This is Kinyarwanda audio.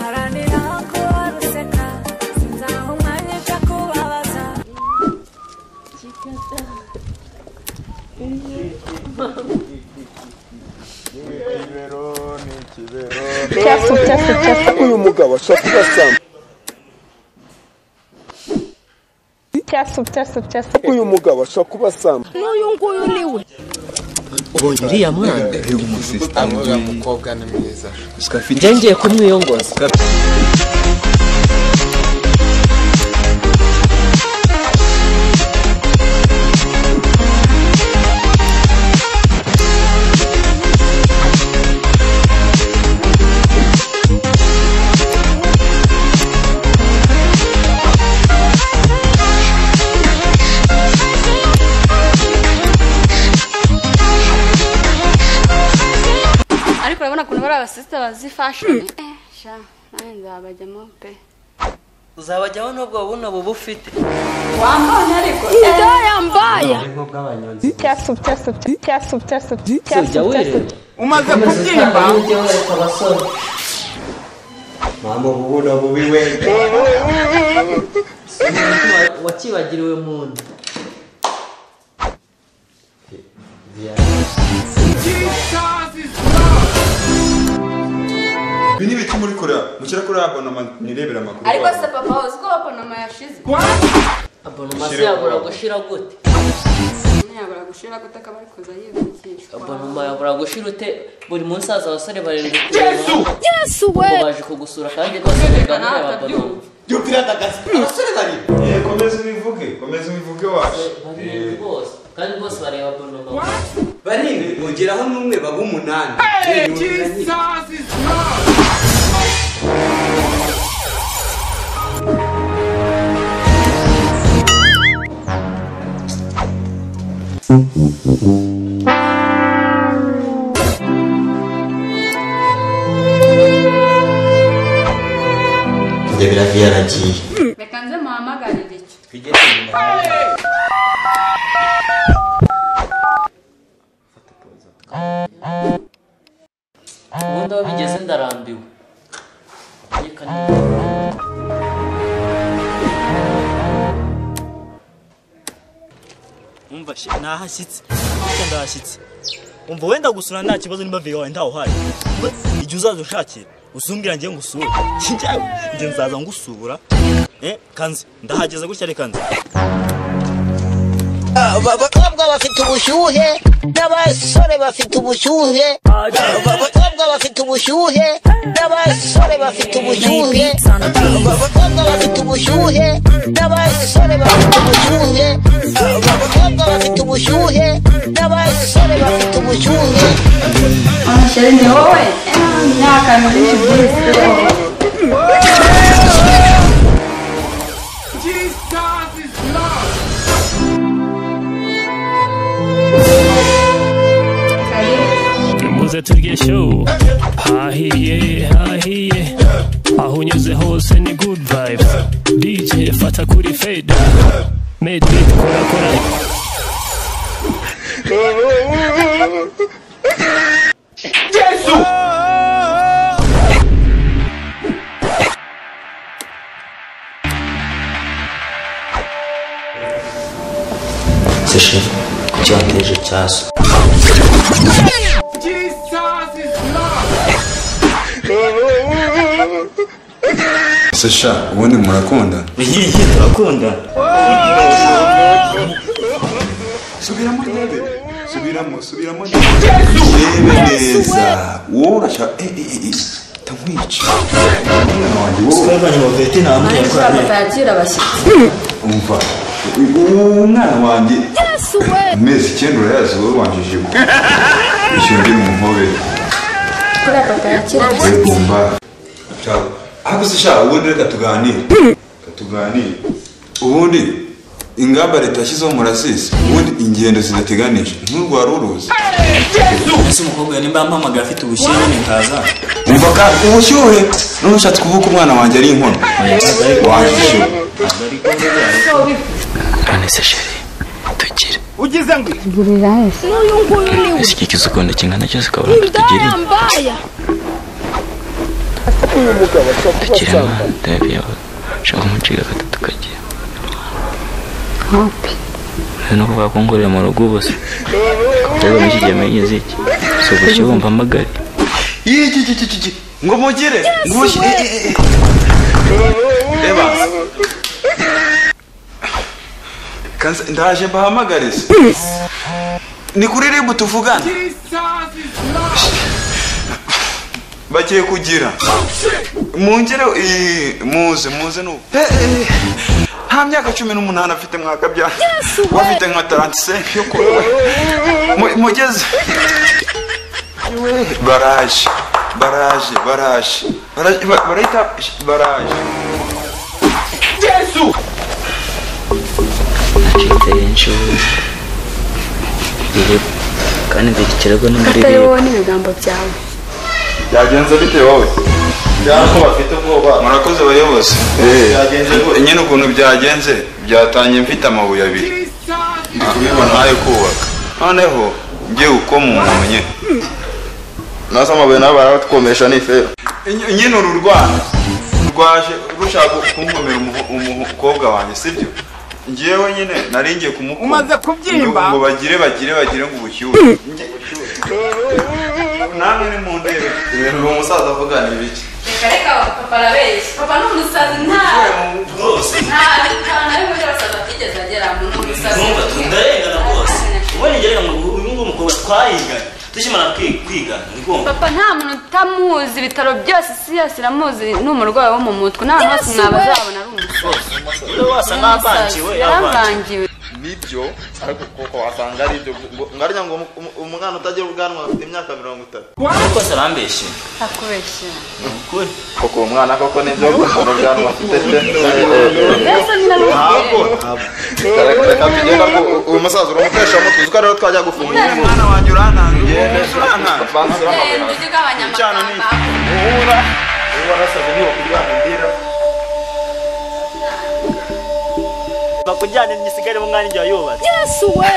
Haranira kuba ruseka sinzaha umwanya ujya kubabaza Ikibero ni ikibero. Chafu, chafu, chafu, Uyu mugabo ashakira samba. chafu, chafu, chafu. Uyu mugabo ashaka kuba samba. ubonye uriya mwana uriya mukobwa ni mwiza njye ngiye kumwiyongoza ariko urabona ukuntu bari abasisita bazi fashoni Eh, sha nanjye nzabajyamo pe uzabajyaho n'ubwo buno buba ufite ibyo yambaye Chafu, chafu, chafu, chafu, chafu, jya chafu. wireba umaze kubyimba ujye wereka abasore mpamvu bubuno bubi wenda wakibagiriwe mu nda Ibi ni ibiki muri Korea. Mukira kuri abonoma nirebera amakuru. ariko se papa uzi ko abonoma yashize abonoma se Shyira yabura kubaho. gushira gute ntiyabura gushira ko atakaba ari kuza yibikishwa abonoma yabura gushira ute buri munsi haza abasore barindwi yesu yesu we ngo baje kugusura kandi rwose biga muri aba bonoma Eh, komeza ubivuge. Komeza ubivuge waje. barindwi bose kandi bose bareba bonoma barindwi ugeraho n'umwe baba umunani Njye biravi yaragiye reka nze muhamagarire icyo twigeze inyuma ubundi aho bigeze ndarambiwe reka ni- umva shi nahashyitse Burya ndahashyitse umva wenda gusura nta kibazo niba viyo wawe ntawuhaye igihe uzaza ushakira usumbira ngiye ngusure njyawe njye nzaza ngusura eh kanze ndahageze gutya reka nze abakobwa bafite ubushyuhe n'abasore bafite ubushyuhe abakobwa bafite ubushyuhe n'abasore bafite ubushyuhe abakobwa bafite ubushyuhe n'abasore bafite ubushyuhe abakobwa bafite ubushyuhe n'abasore bafite ubushyuhe amashyari ni wowe nta kantu byinshi by'isi muze turye shu hahiye hahiye aho unyuze hose ni good vibes dj fata kuri feda made it kora kora se sheri kuki wateje icyasu Sesha, ubundi murakundana. iyi turakunda Subiramo ntebe. Subiramo, subiramo ntebe. Rebe neza. Wowe urashaka eh eh eh. Tamwica. Umwana wanjye wowe. twavanye mu vete nta muntu ariko uriya urwaye papa yakira abashyitsi Umva. Umwana wanjye. Amezi icyenda urayazi wowe wanjije ubu. Ishyongere umuhobere. kuri papa yakira abashyitsi wegomba ahubwo se sha ubundi reka tuganire reka tuganire ubundi ingamba leta yashyizeho murasisi ubundi ingendo zidateganije nturwara uruzi ese umukobwa nimba yampamagaye afite ubushyuhe nyine nkaza umva kandi ubushyuhe none ushatse kuvuga umwana wanjye ari inkono wajije none se sheri tugire ugize ngo igurira wese n'uyu nguyu ni we iki kizugunda kingana cyose ukabona ngo tugire uyu mugabo ashobora kuba akiri asamba amahanda yawe ushaka umuciga gatatu kagiye ni ukuvuga ko ngorera mu rugo ubusa rero muri iki gihe menyeze iki si ugushya wumva amagari yikikikiki ngo mugire ngo mushyire reba Kansa- ndaje mbahamagarize ni kuri ribu tuvugana bagiye kugira mungere eh, muze muze n'ubu Eh, eh, nta myaka cumi n'umunani afite mwakabyara wafite nka tarantisenke yo kuba Mu- mugeze baraje baraje baraje baraje ba- barahita baraje yesu acitse inshuro rireba kandi nzikikirego no muri katari rireba wowe n'ibigambo byawe byagenze bite wowe byako bafite ubwoba murakoze abayobozi nyine ukuntu byagenze byatangiye mfite amabuye abiri ndi kubibona ayo kubaka noneho ngiye gukoma umuntu nyine nazo amabuye nabo baratwomesha ni fero Ny- nyine uru rwana rwaje rushaka kunkomera umuho- umukobwa wanjye sibyo ngewe nyine nari ngiye kumukoma Umaze kubyimba? ngo ngo bagire bagire bagire ngo ubushyuhe Nge- namwe ni mu ndebe ibintu uwo musaza avuga ni ibiki reka reka papa arabeshya papa ni umusazi nta nta nta na rimwe ry'abasaza atigeze ageramo ni umusazi Numva tu ndarengana rwose ubona ingeraga mu rugo uyu nguyu mukobwa twayiganye tukimara kwi- kwigana ni ngombwa papa nta muntu utamuzi ibitaro byose isi yose iramuzi ni umurwayi wo mu mutwe nta hantu hose mwaba azabona ari Uriya wasa n'avangiwe umusazi yaravangiwe nibyo ariko koko wasanga ari ibyo ngo ngo ariya ngo umu- umwana utagira ubwanwa afite imyaka mirongo itatu kuko se arambeshye akubeshye koko uwo mwana koko nibyo umuntu ubwanwa afite pe mbese ni na ntabwo Reka- reka tugenda ko u- uyu musaza uramutesha amutwe uzi ko rero twajya gufunga uyu mwana wanjye urantange avanze uramabuye ujye ugabanya amagambo ubura ubu warasabye niba kuryama indira bakujyane ngisigare mu mwana igihe yubatse Yesu we!